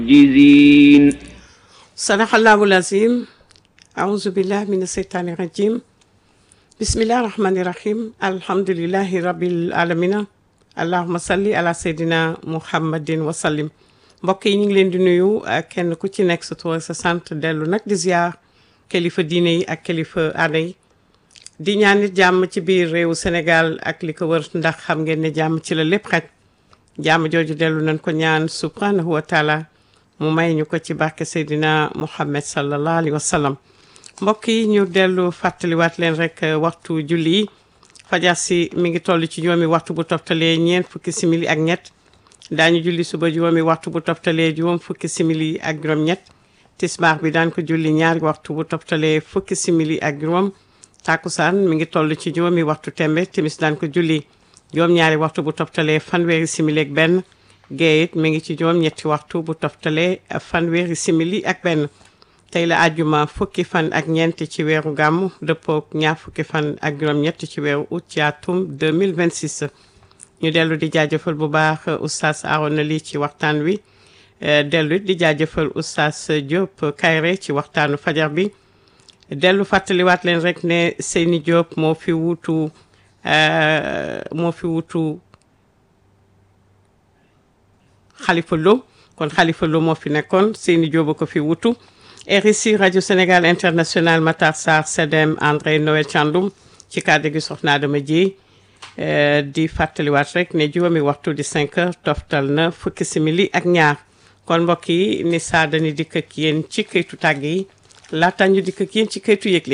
جزين صدق الله العظيم أعوذ بالله من الشيطان الرجيم بسم الله الرحمن الرحيم الحمد لله رب العالمين اللهم صل على سيدنا محمد وسلم mbokk yi ñu ngi leen di nuyu kenn ku ci nekk sa tur sa sant dellu nag di ziar kilifa diine yi ak kilifa aada yi di ñaan nit jàmm ci biir réewu Sénégal ak li ko wër ndax xam ngeen ne jàmm ci la lépp xaj jàmm jooju dellu nañ ko ñaan subhanahu wa taala mu may ñu ko ci barke Seydina Muhammad sallallahu alayhi wa sallam mbokk yi ñu dellu fàttaliwaat leen rek waxtu julli yi fajar si mi ngi toll ci juróomi waxtu bu toftalee ñeent fukki simili ak ñett daañu julli suba juróomi waxtu bu toftalee juróom fukki simili ak juróom-ñett tisbaar bi daan ko julli ñaari waxtu bu toftalee fukki simili ak juróom takkusaan mi ngi toll ci juróomi waxtu tembe timis daan ko julli juróom-ñaari waxtu bu toftalee fanweeri simili ak benn gee it mi ngi ci juróom-ñetti waxtu bu toftalee fanweeri simili ak benn tey la àjjuma fukki fan ak ñeent ci weeru gàmmu dëppook ñaar fukki fan ak juróom-ñett ci weeru août ci atum 2026 ñu dellu di jaajëfal bu baax oustaz Arona Ly ci waxtaan wi dellu di jaajëfal oustaz Diop Kayre ci waxtaanu fajar bi dellu fàttaliwaat leen rek ne Seyni Diop moo fi wutu moo fi wutu Khalifa Lo kon Khalifa Lo moo fi nekkoon Seyni Diop a ko fi wutu RSI rajo Sénégal international Matar Sarr Sedem André Noël Thiandoum ci kàddu gi soxna Adama Dieye di fàttaliwaat rek ne juróomi waxtu di 5 heures toftal na fukki simili ak ñaar kon mbokk yi ni saa dañu dikk ak yéen ci këytu tàgg yi laata ñu dikk ak yéen ci këytu yëgle